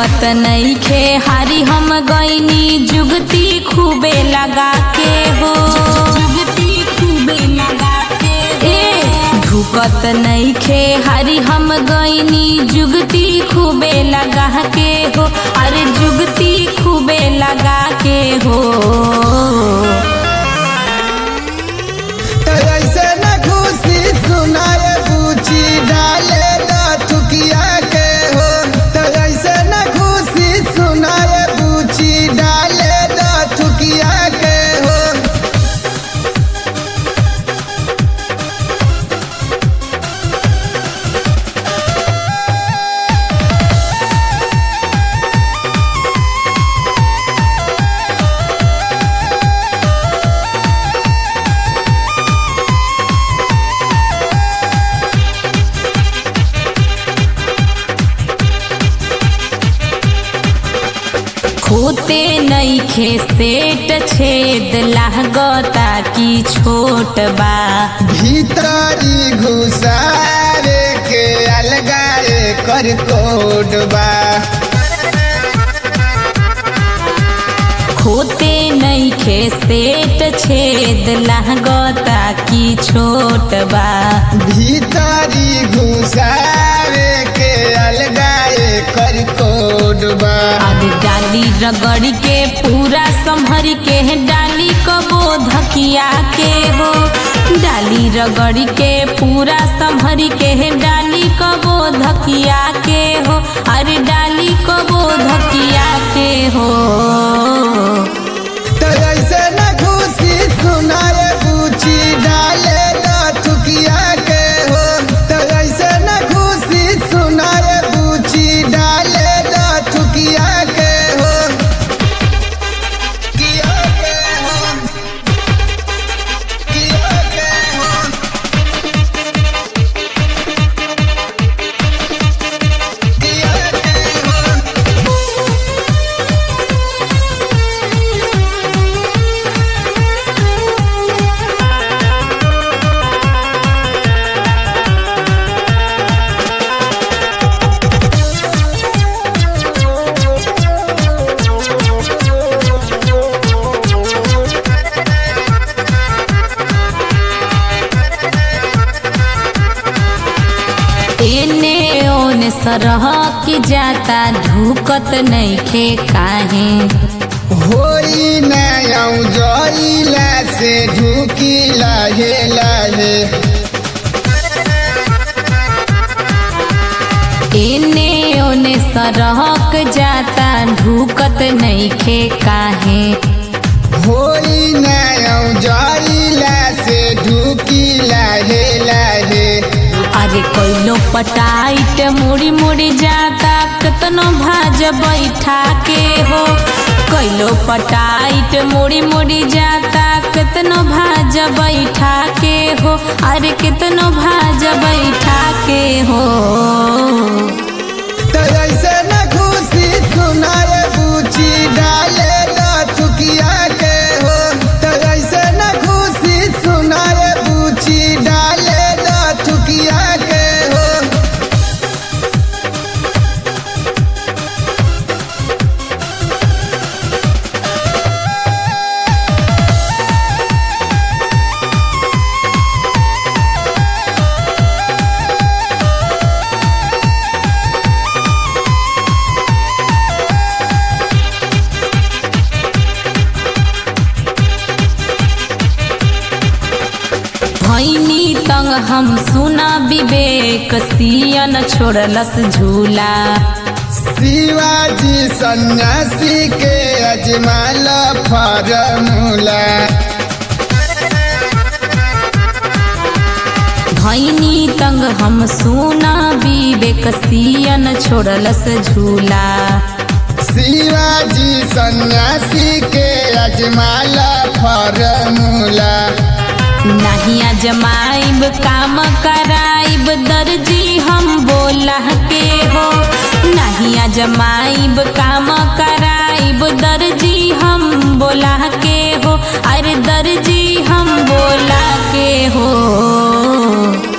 ढुकत नईखे हारी हम गईनी जुगती खूबे लगा के हो जुगती खूबे लगा के ए ढुकत नईखे हारी हम गईनी जुगती खूबे लगा के हो अरे जुगती खूबे लगा के हो तो ऐसे न खुशी सुनाए पूछी डाले दा थुकिया के हो तो ऐसे न खुशी सुनाए पूछी डाले दा थुकिया के हो खोते नईखे सेट छेद लागता की छोट बा भीतरी घुसारे के अलगाए कर कोडबा खोते नईखे सेट छेद लागता की छोट बा भीतरी घुसारे के अलगाए कर कोडबा अब डाली रगड़ के पूरा संभर के डाली कबो धकिया के हो डाली रगड़ के पूरा संभर के डाली कबो धकिया के हो अरे डाली कबो धकिया के हो तो ऐसे न खुशी सुनाए पूछी डाले दा थुकिया के हो तो ऐसे न खुशी सुनाए पूछी डाले दा थुकिया के हो किया के हो किया के हो किया के हो एने ओने सरह की जाता ढुकत नईखे काहे होई नयौ जइला से ढुकी लाहे लाहे एने ओने सरहक जाता ढुकत नईखे काहे होई नयौ जइला से ढुकी लाहे लाहे अरे कोइलो पटाइट मुड़ी मुड़ी जाता कितनो भाज बैठा के हो कोइलो पटाइट मुड़ी मुड़ी जाता कितनो भाज बैठा के हो अरे कितनो भाज बैठा के हो तो ऐसे न खुशी सुनाए पूछी डाले दा थुकिया के हो तो ऐसे न खुशी सुनाए पूछी डाले दा थुकिया के हो भैनी तंग हम सुना विवेक सियन छोड़लस झूला शिवाजी सन्यासी के अजमाल फॉर्मूला भैनी तंग हम सुना विवेक सियन छोड़लस झूला शिवाजी सन्यासी के अजमाल फॉर्मूला नहीं अजमाइब काम कराइब दर्जी हम बोला के हो नहीं अजमाइब काम कराइब दर्जी हम बोला के हो अरे दर्जी हम बोला के हो